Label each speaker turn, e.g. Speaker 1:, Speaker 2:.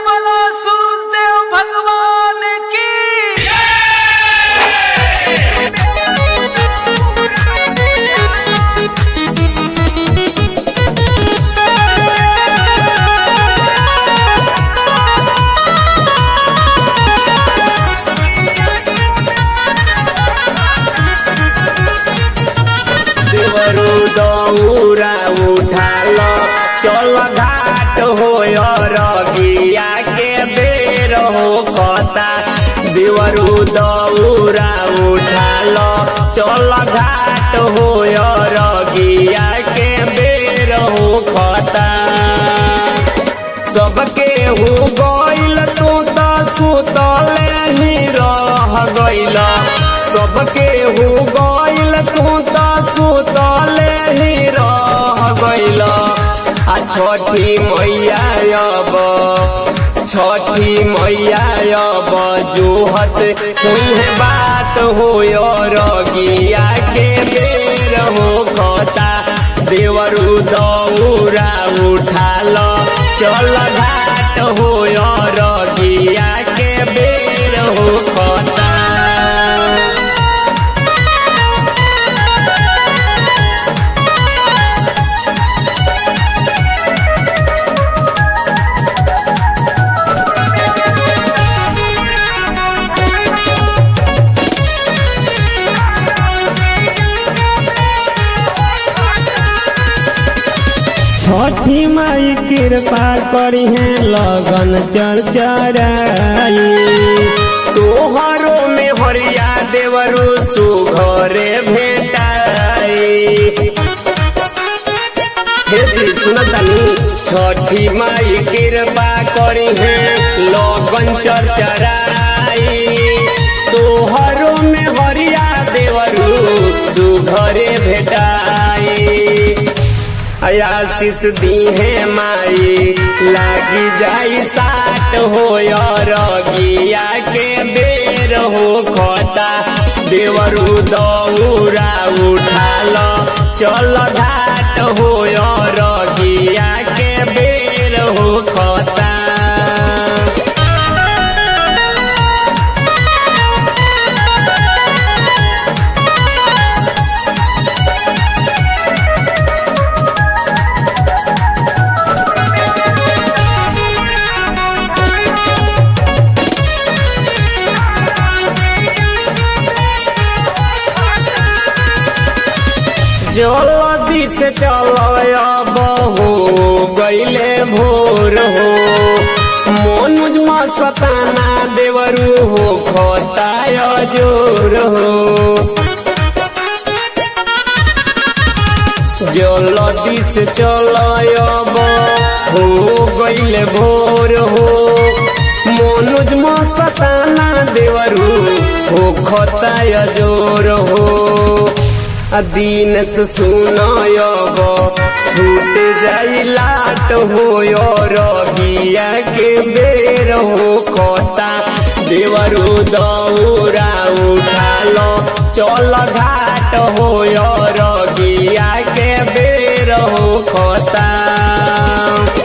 Speaker 1: बोलो सूरजदेव भगवान की
Speaker 2: देवरु दौरा उठाल चल घाट हो रगिया के बेर हो कता देवरु दौरा उठाल चल घाट हो रगिया के बेर हो कता सबके हो गइल तू त सुतले ही रह गइल सबके हो गइल तू त सुतले ही रह गइल आ छठी मैया अब छठी मैया अब जोहत हुई बात हो रगिया के बेर हो खता देवरु दौरा उठाल चल घाट हो रगिया के बेर हो खता छठी माई कृपा करी है लगन चरचराई तोहरो में हरिया देवरु सुघरे भेटाई हे जी सुनतानी छठी माई कृपा करी है लगन चरचराई तोहरो में हरिया देवरु सुघरे भेटाई आशीष दी है माई लागी जाई साट हो रगिया के बेर हो खता देवरु दौरा उठाल चल घाट हो रगिया के बेर हो खता जल्दी से चल हो गईले भोर हो मनुज सताना देवरू हो खताय जोर हो जल्दी से चल हो गईले भोर हो मनुज सताना देवरू हो खताय जोर हो दिन से सुनायब छूट जाई लाट हो रगिया के बेर हो खता देवरु दौरा उठाल चल घाट हो रगिया के बेर हो खता